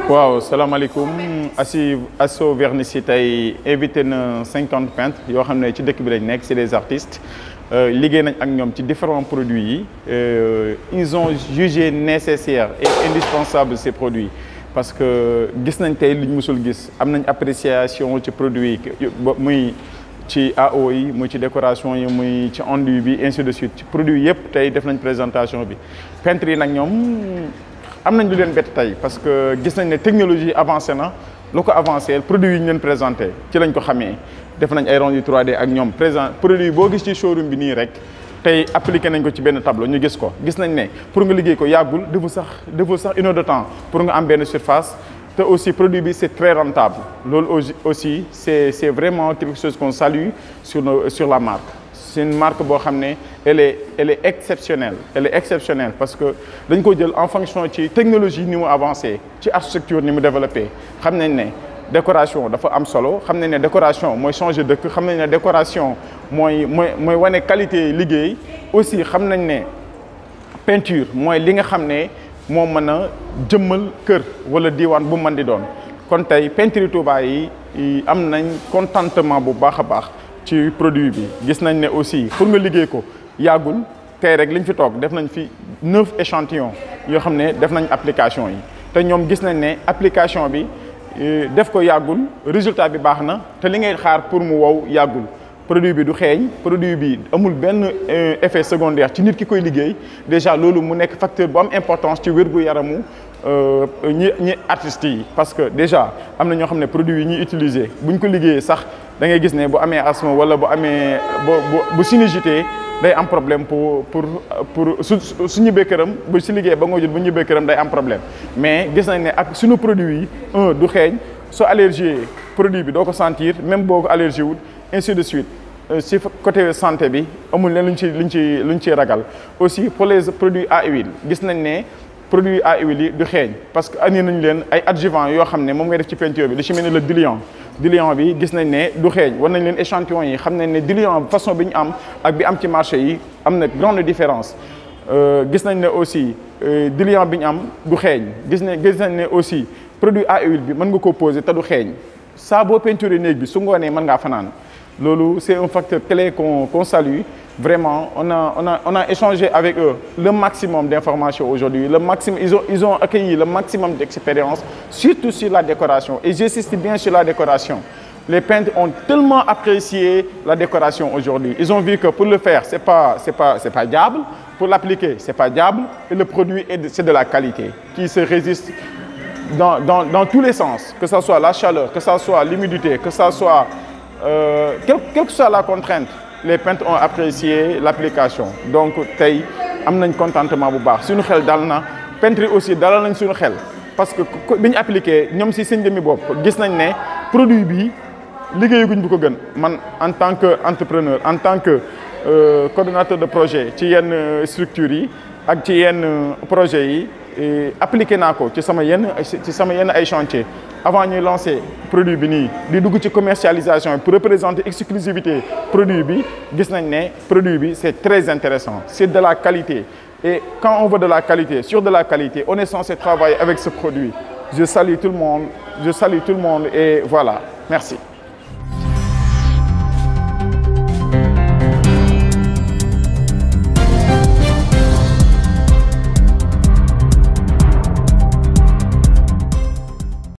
waaw salaamaaleykum Assi Asso Vernici tey invité na cinquante peintres yoo xam ne ci dëkk bi lañ nekk c'est des artistes liggéey nañ ak ñoom ci différents produits yi ils ont jugé nécessaire et indispensable ces produits parce que gis nañ tey luñ musul gis am nañ appréciation ci produits yi muy ci AO yi muy ci décoration yi muy ci enduit bi ainsi de suite ci produits yëpp tey def nañ présentation bi peintres yi nag ñoom am nañ lu leen bett tey parce que gis nañ ne technologie avancé na lu ko avancé produit yi ñu leen présenté ci lañ ko xamee def nañ ay rendu 3D ak ñoom présent produit boo gis ci showroom bi nii rek tey appliqué nañ ko ci benn tableau ñu gis ko gis nañ ne pour nga liggéey ko yàggul deful sax deful sax une heure de temps pour nga am benn surface te aussi produit bi c'est très rentable loolu aussi c'est c'est vraiment quelque chose qu'on salue sur nos sur la marque c'est une marque boo xam ne elle est elle est exceptionnelle elle est exceptionnelle parce que dañ ko jël en fonction ci technologie ni mu avancé ci architecture ni mu développé xam nañ ne décoration dafa am solo xam nañ ne décoration mooy changer dëkk xam nañ ne décoration mooy mooy mooy wane qualité liggéey aussi xam nañ ne peinture mooy li nga xam ne moo mën a jëmmal kër wala diiwaan bu mën di doon kon tey peinture Touba yi am nañ contentement bu baax a baax ci produit bi gis nañ ne aussi pour nga liggéey ko yàggul tey rek liñ fi toog def nañ fi neuf échantillons yoo xam ne def nañ application yi te ñoom gis nañ ne application bi def ko yàggul résultat bi baax na te li ngay xaar pour mu wow yàggul produit bi du xeeñ produit bi amul benn effet secondaire ci nit ki koy liggéey déjà loolu mu nekk facteur bu am importance ci wér gu yaramu ñi ñi artistes yi parce que déjà am na ñoo xam ne produit yi ñuy utiliser buñ ko liggéeyee sax da ngay gis ne bu amee asthme wala bu amee bu bu sinusité day am problème pour pour pour su su ñibbee këram bu si liggéey ba nga jot bu ñibbee këram day am problème mais gis nañ ne ak suñu produit yi un du xeeñ soo allergie produit bi doo ko sentir même boo ko allergie wul ainsi de suite si côté santé bi amul leen luñ ci luñ ci luñ ciy ragal aussi pour les produits à huile gis nañ ne produits à huile yi du xeeñ parce que andi nañ leen ay adjuvants yoo xam ne moom ngay def ci peinture bi li ci mel ni le diluant diluant bi gis nañ ne du xeeñ war nañ leen échantillon yi xam nañ ne diluant façon bi ñu am ak bi am ci marché yi am na grande différence gis nañ ne aussi diluant bi ñu am du xeeñ gis nañ gis nañ ne aussi produit à huile bi mën nga ko poser te du xeeñ saa boo peinture néeg bi su ngoonee mën ngaa fanaan loolu c'est un facteur clé qu'on qu'on salue vraiment on a on a on a échangé avec eux le maximum d'informations aujourd'hui le maximum ils ont ils ont accueilli le maximum d'expérience surtout sur la décoration et j'insiste bien sur la décoration les peintres ont tellement apprécié la décoration aujourd'hui ils ont vu que pour le faire c'est pas c'est pas c'est pas diable pour l'appliquer c'est pas diable et le produit est de, c'est de la qualité qui se résiste dans dans dans tous les sens que ça soit la chaleur que ça soit l'humidité que ça soit euh, quelle quelle que soit la contrainte les peintres ont apprécié l'application donc tey am nañ contentement bu baax suñu xel dal na peintre yi aussi dalal nañ suñu xel parce que bi ñu appliqué ñoom si seen jëmmi bopp gis nañ ne produit bi liggéeyaguñ bu ko gën man en tant que entrepreneur en tant que euh, coordonnateur de projet ci yenn structures yi ak ci yenn projets yi appliqué naa ko ci sama yenn ci sama yenn ay chantier avant ñuy lancer produit bi nii di dugg ci commercialisation pour représenter exclusivité produit bi gis nañ ne produit bi c'est très intéressant c'est de la qualité et quand on veut de la qualité sur de la qualité on est censé travailler avec ce produit je salue tout le monde je salue tout le monde et voilà merci